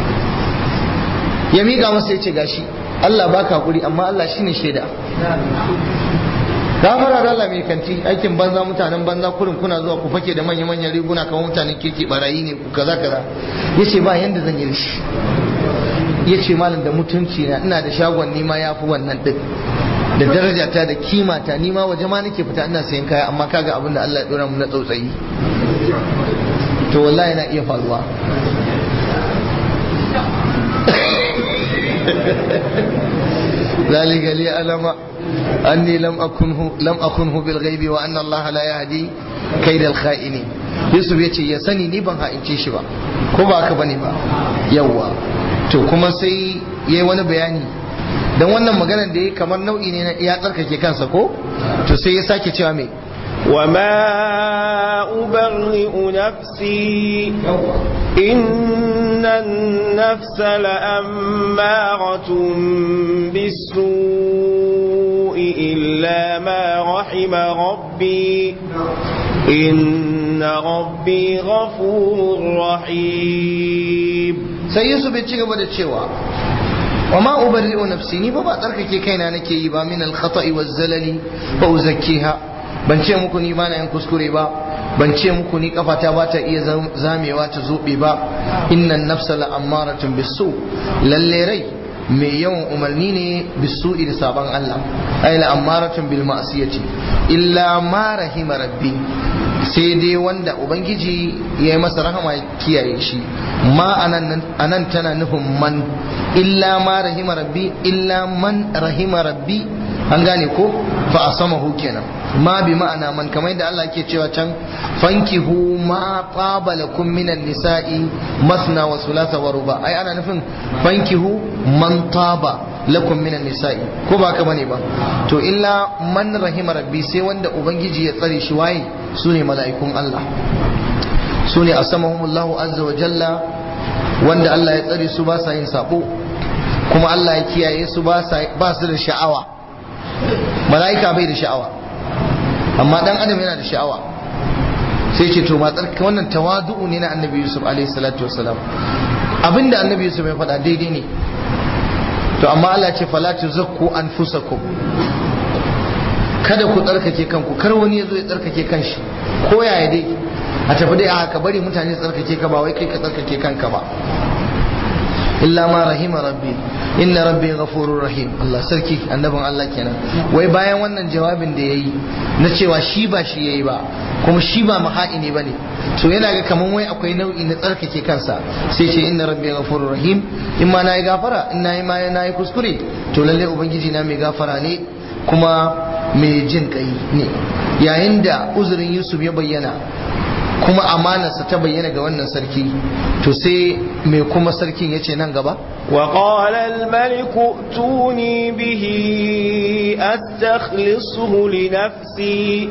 ya miƙa masa ya ce gashi Allah baka hakuri amma Allah shine shaida gafara da Allah mai kanti aikin banza mutanen banza kurin kuna zuwa ku fake da manya manyan riguna kamar mutanen kirki barayi ne ku kaza kaza yace ba yanda zan yi da shi yace malam da mutunci na ina da shagon nima yafi wannan din da daraja ta da kima ta nima waje ma nake fita ina sayan kaya amma kaga abin da Allah ya dora mu na tsautsayi to wallahi na iya faruwa ذلك ليعلم أني لم أكنه لم أكنه بالغيب وأن الله لا يهدي كيد الخائنين Yusuf ya ce ya sani ni ban ha'ince shi ba ko ba haka bane ba yawwa to kuma sai yayi wani bayani dan wannan maganar da yayi kamar nau'i ne na ya tsarkake kansa ko to sai ya sake cewa me وما أبرئ نفسي إن النفس لأمارة بالسوء إلا ما رحم ربي إن ربي غفور رحيم sai Yusuf ya ci gaba da cewa wa ma ubarri'u nafsi ni ba ba tsarkake kaina nake yi ba min al-khata'i waz-zalali ba uzakkiha ban ce muku ni ba na yin kuskure ba ban ce muku ni kafata ba ta iya zamewa ta zobe ba innan nafsa la ammaratun bisu lalle rai mai yawan umarni ne bisu da sabon Allah ay la ammaratun bil ma'siyati illa ma rahima rabbi sai dai wanda ubangiji ya yi masa rahama kiyaye shi ma anan tana nufin man illa ma rahima rabbi illa man rahima rabbi an gane ko fa asamahu kenan ma bi ma'ana man kamar da Allah ke cewa can fankihu ma taba lakum minan nisa'i masna wa thulatha wa ruba ai ana nufin fankihu man taba lakum minan nisa'i ko ba ka bane ba to illa man rahima rabbi sai wanda ubangiji ya tsare shi waye sune mala'ikun Allah sune asamahumullahu azza wa jalla wanda Allah ya tsare su ba sa yin sabo kuma Allah ya kiyaye su ba su da sha'awa mala'ika bai da sha'awa amma dan adam yana da sha'awa sai ce to matsar wannan tawadu'u ne na annabi yusuf alaihi salatu wasalam abinda annabi yusuf ya faɗa daidai ne to amma Allah ce fala tuzakku anfusakum kada ku tsarkake kanku kar wani ya zo ya tsarkake kanshi ko yaya dai a tafi dai a haka bari mutane su tsarkake ka ba wai kai ka tsarkake kanka ba illa ma rahima rabbi inna rabbi ghafurur rahim Allah sarki annabin Allah kenan wai bayan wannan jawabin da yayi na cewa shi ba shi yayi ba kuma shi ba maha'ini bane to yana ga kaman wai akwai nau'i na tsarkake kansa sai ce inna rabbi ghafurur rahim in ma nayi gafara in nayi ma nayi kuskure to lalle ubangiji na mai gafara ne kuma mai jin kai ne yayin da uzurin Yusuf ya bayyana kuma amanarsa ta bayyana ga wannan sarki to sai mai kuma sarkin ya ce nan gaba وقال الملك ائتوني به أستخلصه لنفسي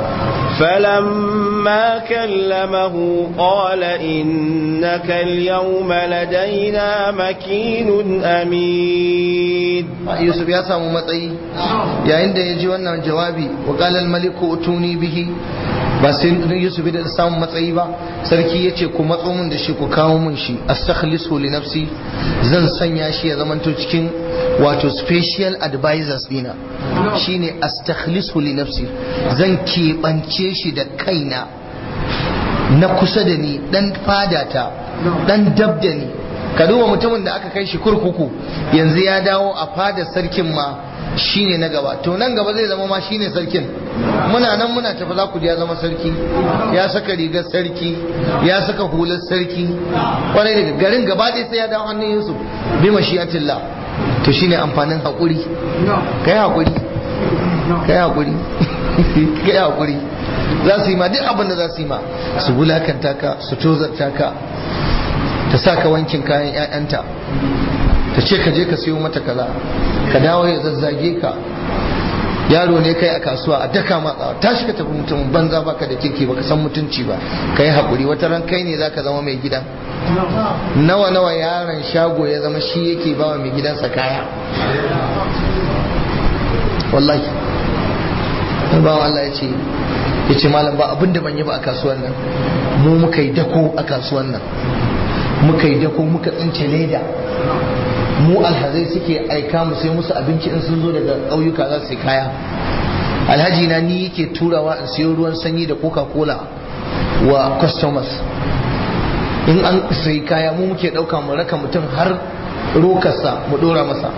فلما كلمه قال إنك اليوم لدينا مكين أمين يوسف يا سامو matsayi yayin da ya ji wannan jawabi wa qala al maliku utuni bihi ba sai Yusuf da samun matsayi ba sarki ya ce ku matso mun da shi ku kawo mun shi astakhlisu li nafsi zan sanya shi ya zamanto cikin wato special advisors dina shine astakhlisu li nafsi zan keɓance shi da kaina na kusa da ni dan fadata dan dab da ni ka duba mutumin da aka kai shi kurkuku yanzu ya dawo a fadar sarkin ma shine na gaba to nan gaba zai zama ma shine sarkin muna nan muna tafi za ku ya zama sarki ya saka rigar sarki ya saka hular sarki kwarai daga garin gaba ɗaya sai ya dawo hannun Yusuf bi mashiyatillah to shine amfanin haƙuri kai haƙuri kai haƙuri kai haƙuri za su yi ma duk abin da za su yi ma su wulakanta ka su tozarta ka ta sa ka wankin kayan 'ya'yanta ta ce ka je ka siyo mata kaza ka dawo ya zazzage ka yaro ne kai a kasuwa a daka matsawa tashi ka tafi mutum banza baka da kirki baka san mutunci ba ka yi haƙuri wata ran kai ne zaka zama mai gidan nawa nawa yaron shago ya zama shi yake ba wa mai gidansa kaya wallahi bawan Allah ya ce ya ce malam ba abin da ban yi ba a kasuwan nan mu muka yi dako a kasuwan nan muka yi dako muka tsince leda mu alhazai suke aika mu sai musu abinci in sun zo daga ƙauyuka za su yi kaya alhaji na ni yake turawa in siyo ruwan sanyi da coca cola wa customers in an sai kaya mu muke ɗauka mu raka mutum har rokarsa mu ɗora masa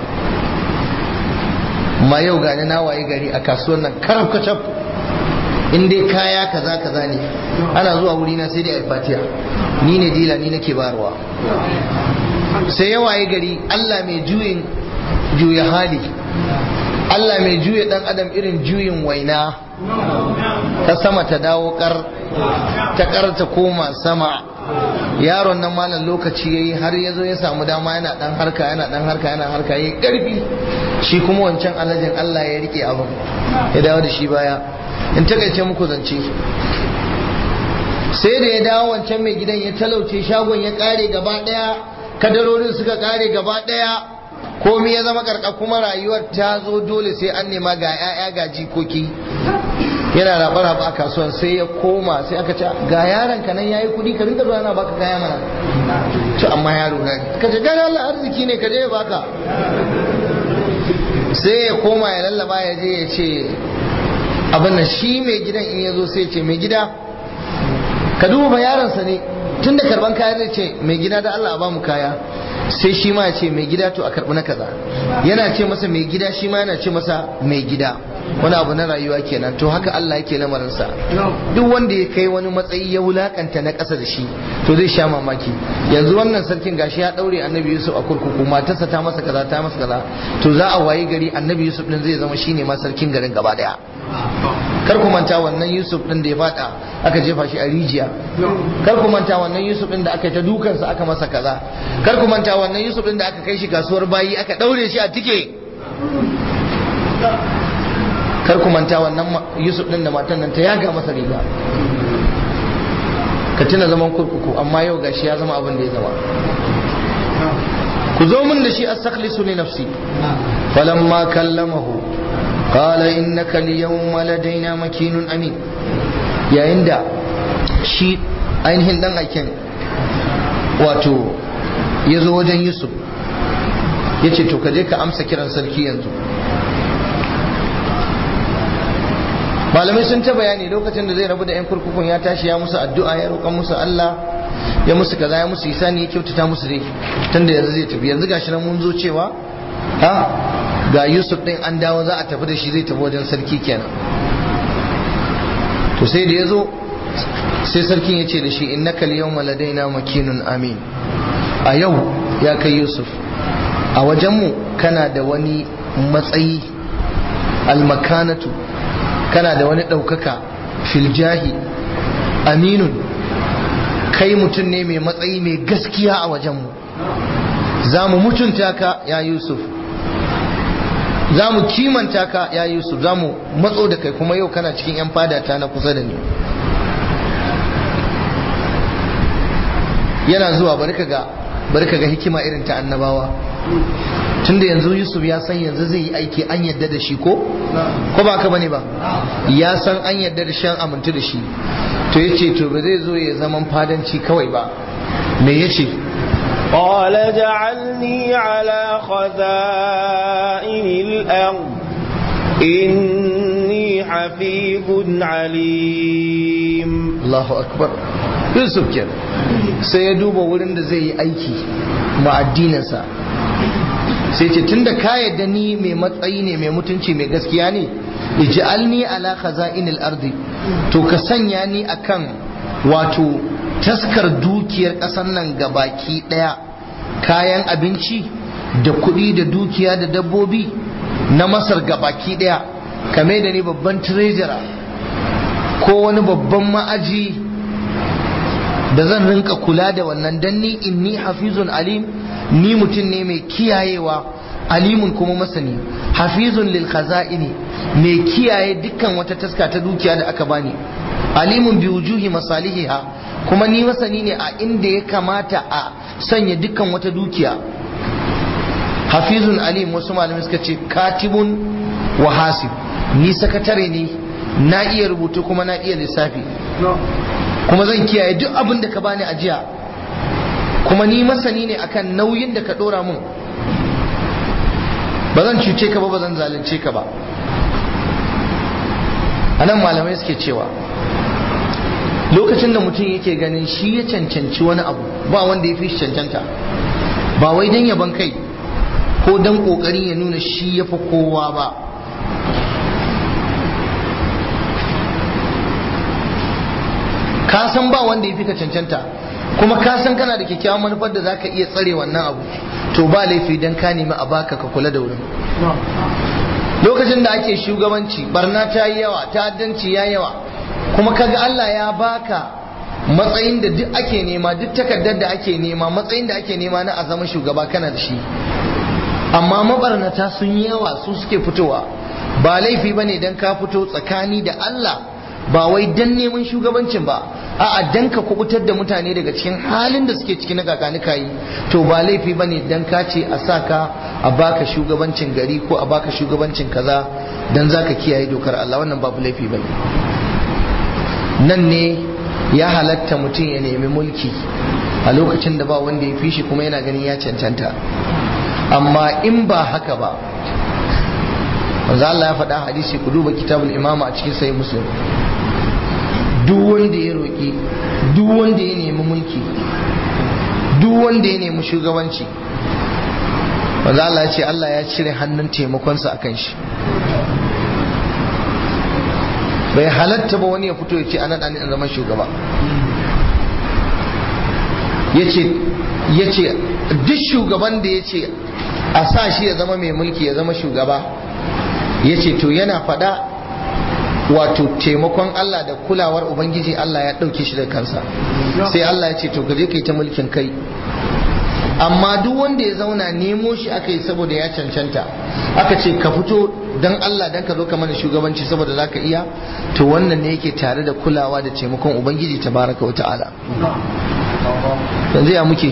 ma yau gani na waye gari a kasuwar nan karab kacab in dai kaya kaza kaza ne ana zuwa wuri na sai dai a fatiya ni ne dila ni nake barwa sai ya waye gari Allah mai juyin juya hali Allah mai juya dan adam irin juyin waina ta sama ta dawo kar ta kar ta koma sama yaron nan malam lokaci yayi har ya zo ya samu dama yana dan harka yana dan harka yana harka yayi karfi shi kuma wancan alajin Allah ya rike abin ya dawo da shi baya in takaice muku zance sai da ya dawo wancan mai gidan ya talauce shagon ya kare gaba daya kadarorin suka kare gaba daya komai ya zama karka kuma rayuwar ta zo dole sai an nema ga 'ya'ya ga jikoki yana rabar raba a kasuwan sai ya koma sai aka ce ga yaron ka nan yayi kudi ka rinka zuwa na baka kaya mana to amma yaro na ka ce gani Allah arziki ne ka je ya baka sai ya koma ya lallaba ya je ya ce abin nan shi mai gidan in ya zo sai ya ce mai gida ka duba yaronsa ne tun da karban kaya zai ce mai gida da Allah a bamu kaya sai shi ma ya ce mai gida to a karbi na kaza yana ce masa mai gida shi ma yana ce masa mai gida wani abu na rayuwa kenan to haka Allah yake lamarinsa duk wanda ya kai wani matsayi ya wulakanta na ƙasa da shi to zai sha mamaki yanzu wannan sarkin gashi ya daure annabi Yusuf a kurkuku matarsa ta masa kaza ta masa kaza to za a wayi gari annabi Yusuf din zai zama shine ma sarkin garin gaba daya kar ku manta wannan Yusuf din da ya fada aka jefa shi a rijiya kar ku manta wannan Yusuf din da aka ta dukansa aka masa kaza kar ku manta wannan Yusuf din da aka kai shi kasuwar bayi aka daure shi a tike kar ku manta wannan Yusuf din da matan nan ta yaga masa riga ka tuna zaman kurkuku amma yau gashi ya zama abin da ya zama ku zo min da shi astakhlisu li nafsi falamma kallamahu qala innaka al-yawma ladaina makinun amin yayin da shi ainihin dan aiken wato ya zo wajen Yusuf ya ce to ka je ka amsa kiran sarki yanzu malamai sun ta bayani lokacin da zai rabu da 'yan kurkukun ya tashi ya musu addu'a ya roƙa musu Allah ya musu kaza ya musu isani ya kyautata musu dai tunda yanzu zai tafi yanzu gashi nan mun zo cewa ha ga Yusuf din an dawo za a tafi da shi zai tafi wajen sarki kenan to sai da ya zo sai sarkin ya ce da shi innaka al-yawma ladaina makinun amin a yau ya kai Yusuf a wajenmu kana da wani matsayi almakanatu kana da wani ɗaukaka filjahi aminun kai mutum ne mai matsayi mai gaskiya a wajenmu za mu mutunta ka ya yusuf za mu kimanta ka ya yusuf za mu matso da kai kuma yau kana cikin 'yan fadata na kusa da ni yana zuwa bari ka ga bari ka ga hikima irin ta annabawa tunda yanzu yusuf ya san yanzu zai yi aiki an yadda da shi ko ko ba ka bane ba ya san an yadda da shan amintu da shi to yace to ba zai zo ya zaman fadanci kawai ba me yace قال اجعلني على خزائن الأرض إني حفيظ عليم Allahu akbar Yusuf kenan sai ya duba wurin da zai yi aiki ma addininsa sai ce tunda ka yadda ni mai matsayi ne mai mutunci mai gaskiya ne ij'alni ala khaza'inil ardi to ka sanya ni akan wato taskar dukiyar ƙasar nan gabaki ɗaya kayan abinci da kuɗi da dukiya da dabbobi na masar gabaki ɗaya kame da ni babban treasurer ko wani babban ma'aji da zan rinka kula da wannan dan ni inni hafizun alim ni mutum ne mai kiyayewa alimun kuma masani hafizun lil khaza'ini mai kiyaye dukkan wata taska ta dukiya da aka bani alimun bi wujuhi masalihiha kuma ni masani ne a inda ya kamata a sanya dukkan wata dukiya hafizun alim wasu malamai suka ce katibun wa hasib ni sakatare ne na iya rubutu kuma na iya lissafi kuma zan kiyaye duk abin da ka bani ajiya kuma ni masani ne akan nauyin da ka dora mun ba zan cuce ka ba ba zan zalunce ka ba anan malamai suke cewa lokacin da mutum yake ganin shi ya cancanci wani abu ba wanda ya fi shi cancanta ba wai don yaban kai ko don kokarin ya nuna shi ya fi kowa ba ka san ba wanda ya fi ka cancanta kuma ka san kana da kyakkyawan manufar da zaka iya tsare wannan abu to ba laifi dan ka nemi a baka ka kula da wurin lokacin da ake shugabanci barna ta yi yawa ta'addanci ya yawa kuma kaga Allah ya baka matsayin da duk ake nema duk takardar da ake nema matsayin da ake nema na a zama shugaba kana da shi amma mabarnata sun yi yawa su suke fitowa ba laifi bane dan ka fito tsakani da Allah ba wai dan neman shugabancin ba a'a dan ka kubutar da mutane daga cikin halin da suke ciki na kakani kayi to ba laifi bane dan ka ce a sa ka a baka shugabancin gari ko a baka shugabancin kaza dan zaka kiyaye dokar Allah wannan babu laifi bane nan ne ya halatta mutum ya nemi mulki a lokacin da ba wanda ya fi shi kuma yana ganin ya cancanta amma in ba haka ba manzo Allah ya faɗa hadisi ku duba kitabul imama a cikin sahih muslim duk wanda ya roƙi duk wanda ya nemi mulki duk wanda ya nemi shugabanci manzo Allah ya ce Allah ya cire hannun taimakonsa akan shi bai halatta ba wani ya fito ya ce ana ɗani zama shugaba ya ce duk shugaban da ya ce a sa shi ya zama mai mulki ya zama shugaba ya ce to yana faɗa wato taimakon Allah da kulawar Ubangiji Allah ya ɗauke shi da kansa sai Allah ya ce to gaje kai ta mulkin kai amma duk wanda ya zauna nemo shi aka yi saboda ya cancanta aka ce ka fito don Allah don ka zo ka mana shugabanci saboda za ka iya to wannan ne yake tare da kulawa da taimakon Ubangiji tabaraka wa ta'ala yanzu ya muke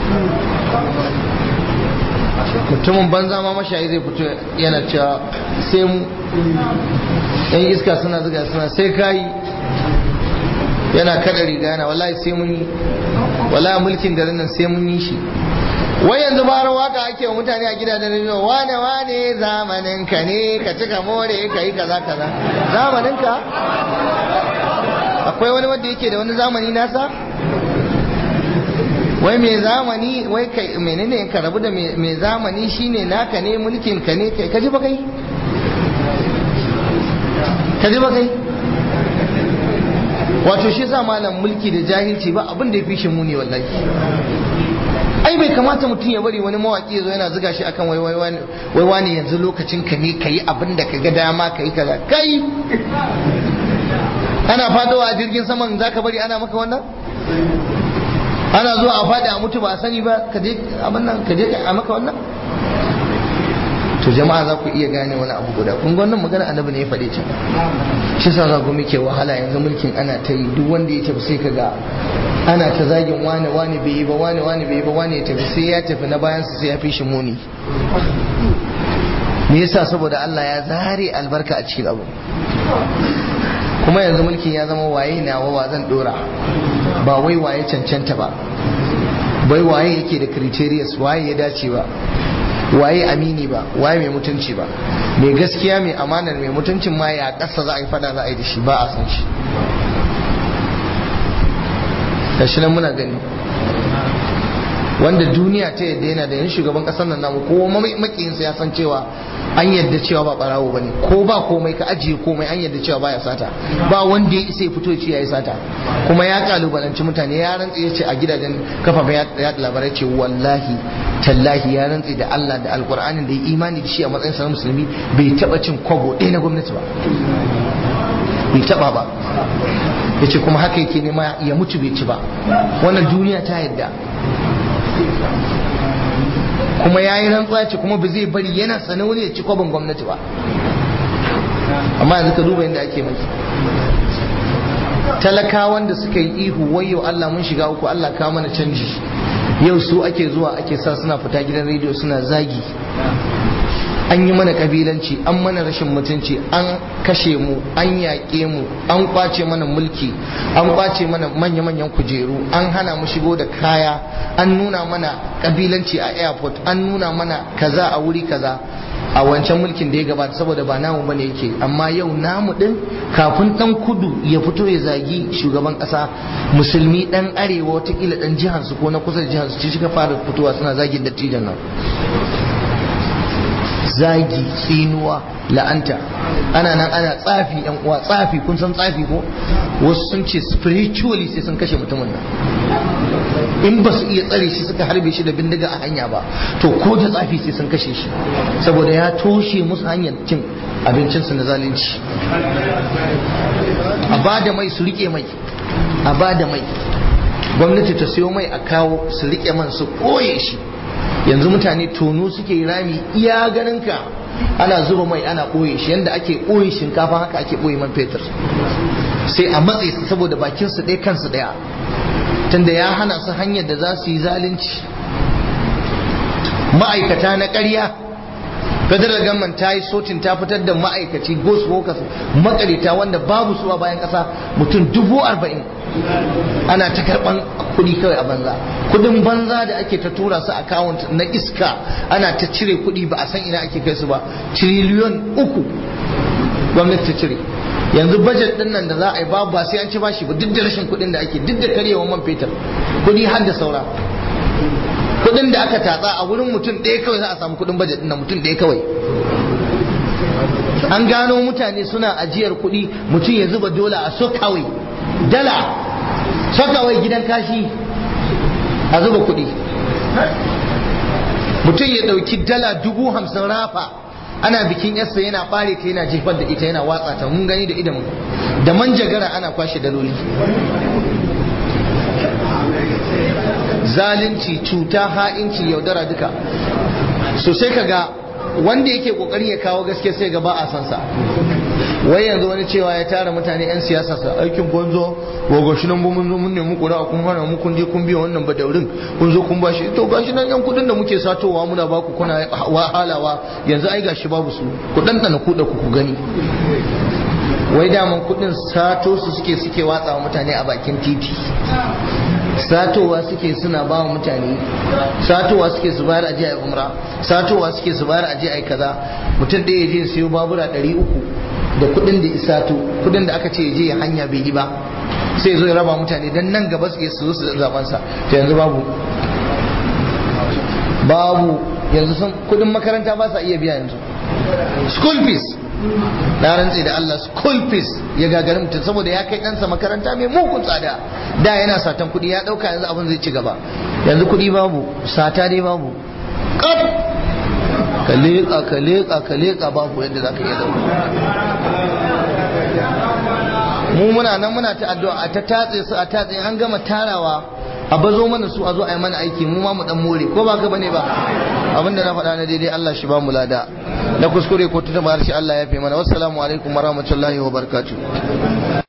mutumin banza ma mashayi zai fito yana cewa sai mu yan iska suna zuga suna sai kayi yana kada riga yana wallahi sai mun yi wallahi mulkin garin nan sai mun yi shi wai yanzu bara waka ake wa mutane a gidajen rediyo wane wane zamanin ka ne ka cika more ka yi kaza kaza zamanin ka akwai wani wanda yake da wani zamani nasa wai mai zamani wai kai menene ka rabu da mai zamani shine naka ne mulkin ka ne kai kaji ba kai kaji ba kai wato shi sa malam mulki da jahilci ba abin da ya fi shi muni wallahi ai bai kamata mutum ya bari wani mawaki zo yana zuga shi akan wai wai wai wani yanzu lokacin ka ne kayi abin da ka ga dama kayi kaza kai ana fadawa a jirgin saman zaka bari ana maka wannan ana zuwa a faɗi a mutu ba a sani ba ka je abin nan ka je a maka wannan to jama'a za ku iya gane wani abu guda kun wannan magana annabi ne ya faɗe ta shi sa za ku muke wahala yanzu mulkin ana ta yi duk wanda ya tafi sai ka ga ana ta zagin wane wane bai yi ba wane wane bai yi ba wane ya tafi sai ya tafi na bayan sai ya fi shi muni me yasa saboda Allah ya zare albarka a cikin abu kuma yanzu mulkin ya zama waye nawa wa zan dora ba wai waye cancanta ba bai waye yake da criterias waye ya dace ba waye amini ba waye mai mutunci ba mai gaskiya mai amanar mai mutuncin ma ya kasa za a yi fada za a yi da shi ba a san shi gashi nan muna gani wanda duniya ta yadda yana da yin shugaban kasar nan namu ko makiyinsa ya san cewa an yadda cewa ba barawo bane ko ba komai ka ajiye komai an yadda cewa baya sata ba wanda ya isa ya fito ya ce yayi sata kuma ya kalubalanci mutane ya rantsi ya ce a gidajen kafafen yaɗa labarai ce wallahi tallahi ya rantsi da Allah da alkur'ani da ya imani da shi a matsayin sanar musulmi bai taba cin kwabo ɗaya na gwamnati ba bai taba ba ya ce kuma haka yake nema ya mutu bai ci ba wannan duniya ta yadda kuma ya yi rantsuwa ce kuma ba zai bari yana sanar wani ya ci kwabin gwamnati ba amma yanzu ka duba yadda ake mai talakawan da suka yi ihu wayo Allah mun shiga uku Allah ka mana canji yau su ake zuwa ake sa suna fita gidan rediyo suna zagi an yi mana kabilanci an mana rashin mutunci an kashe mu an yaƙe mu an kwace mana mulki an kwace mana manya-manyan kujeru an hana mu shigo da kaya an nuna mana kabilanci a airport an nuna mana kaza a wuri kaza a wancan mulkin da ya gabata saboda ba namu bane yake amma yau namu din kafin dan kudu ya fito ya zagi shugaban kasa musulmi dan arewa watakila dan jihar su ko na kusa da jihar su ci suka fara fitowa suna zagin dattijan nan zagi tsinuwa la'anta ana nan ana tsafi yan uwa tsafi kun san tsafi ko wasu sun ce spiritually sai sun kashe mutumin nan in ba su iya tsare shi suka harbe shi da bindiga a hanya ba to ko da tsafi sai sun kashe shi saboda ya toshe musu hanyar cin abincinsu na zalunci a ba da mai su rike mai a ba da mai gwamnati ta siyo mai a kawo su rike man su koye shi yanzu mutane tono suke rami iya ganin ka ana zuba mai ana ɓoye shi yadda ake ɓoye shinkafa haka ake ɓoye man fetur sai a matse su saboda bakin su ɗaya kansu ɗaya tunda ya hana su hanyar da za su yi zalunci ma'aikata na ƙarya federal government ta yi sotin ta fitar da ma'aikaci ghost workers makarita wanda babu su a bayan ƙasa mutum dubu arba'in ana ta karɓan kuɗi kawai a banza kuɗin banza da ake ta tura su account na iska ana ta cire kuɗi ba a san ina ake kai su ba triliyon uku gwamnati ta cire yanzu budget din nan da za a yi babu ba sai an ci bashi ba duk da rashin kuɗin da ake duk da karyewa man fetur kuɗi har da saura kuɗin da aka tatsa a wurin mutum ɗaya kawai za a samu kuɗin budget din nan mutum ɗaya kawai an gano mutane suna ajiyar kuɗi mutum ya zuba dola a sokawai dala sokawai gidan kashi a zuba kuɗi mutum ya ɗauki dala dubu hamsin rafa ana bikin yarsa yana ɓare ta yana jefar da ita yana watsa ta mun gani da idan da manjagara ana kwashe daloli zalunci cuta ha'inci yaudara duka so sai ka ga wanda yake kokari ya kawo gaske sai ga ba a san sa wai yanzu wani cewa ya tara mutane yan siyasa sa aikin gonzo gogo shi nan mun zo mun nemi kura kun hana mu kun je kun biya wannan badaurin kun zo kun bashi to gashi nan yan kudin da muke satowa muna baku kuna wahalawa yanzu ai gashi babu su ku dandana ku da ku ku gani wai daman kudin sato su suke suke watsa mutane a bakin titi satowa suke suna ba wa mutane satowa suke su bayar aje a umra satowa suke su bayar aje a kaza mutum ɗaya ya je siyo babura ɗari uku da kuɗin da isato kuɗin da aka ce ya je ya hanya bai yi ba sai zo ya raba mutane dan nan gaba suke su zo su zaben sa to yanzu babu babu yanzu sun kuɗin makaranta ba sa iya biya yanzu school fees na rantse da Allah school fees ya gagari mutum saboda ya kai ɗansa makaranta mai mugun tsada da yana satan kuɗi ya ɗauka yanzu abin zai ci gaba yanzu kuɗi babu sata dai babu ƙaf ka leƙa ka leƙa ka leƙa babu yadda za ka iya dauka mu muna nan muna ta addu'a a ta tatse su a tatse an gama tarawa a bazo mana su a zo a yi mana aiki mu ma mu dan more ko ba ka bane ba abinda na faɗa na daidai Allah shi ba mu lada na kuskure ko tuta harshe Allah ya fi mana wassalamu alaikum warahmatullahi wabarakatuh